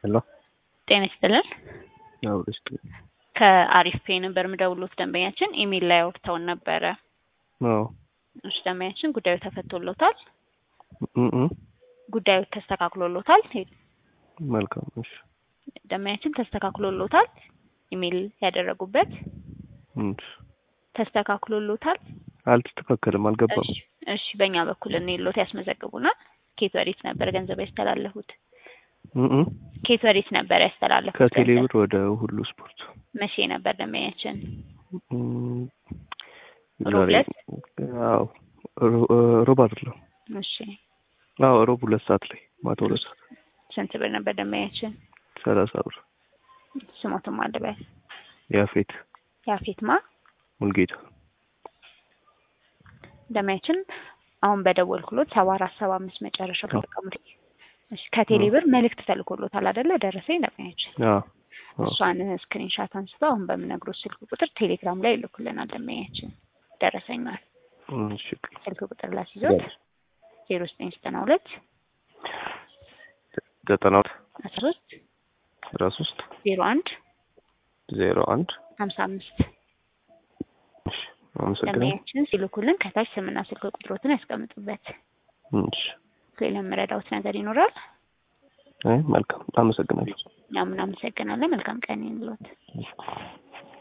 ሄሎ ጤና ይስጥልን። አዎ እስኪ ከአሪፍ ፔ ነበር የምደውሉት ደንበኛችን ኢሜል ላይ አውርተውን ነበረ። አዎ እሺ ደንበኛችን ጉዳዩ ተፈቶሎታል። እ እ ጉዳዩ ተስተካክሎሎታል። መልካም እሺ ደንበኛችን ተስተካክሎሎታል። ኢሜል ያደረጉበት እሺ ተስተካክሎሎታል። አልተስተካከለም አልገባም እሺ እሺ በእኛ በኩል እንሎት ያስመዘግቡናል። ኬት ወዴት ነበር ገንዘብ ያስተላለፉት? እ እ ኬት ወዴት ነበር ያስተላለፉት? ከቴሌ ገንዘብ? ብር ወደ ሁሉ ስፖርት መቼ ነበር ደንበኛችን? እም፣ ሮብ ዛሬ ዕለት? አዎ ሮ- ሮብ አይደለም እሺ አዎ ሮብ ሁለት ሰዓት ላይ ማታ ሁለት ሰዓት ስንት ብር ነበር ደንበኛችን? ሰላሳ ብር ስሞትም አልበል ያፌት ያፌትማ ሙልጌታ ደንበኛችን አሁን በደወልኩሎት ሰባ አራት ሰባ አምስት መጨረሻው ተጠቀሙት። እሺ ከቴሌ ብር መልእክት ተልኮሎታል አይደለ? ደረሰኝ ደንበኛችን አዎ አዎ እሷን ስክሪንሻት አንስቶ አሁን በምነግሮት ስልክ ቁጥር ቴሌግራም ላይ ይልኩልናል። ደንበኛችን ደረሰኛል እሺ ስልክ ቁጥር ላስይዞት ዜሮ ዘጠኝ ዘጠና ሁለት ዘጠና ሁለት አስራ ሶስት አስራ ሶስት ዜሮ አንድ ዜሮ አንድ ሀምሳ አምስት እሺ አመሰግናለሁ ደንበኛችን ሲልኩልን ከታች ስምና ስልክ ቁጥሮትን ያስቀምጡበት። እሺ ሌላ የምረዳውት ነገር ይኖራል? አይ መልካም አመሰግናለሁ እኛም እናመሰግናለን። መልካም ቀን ይሁንልዎት።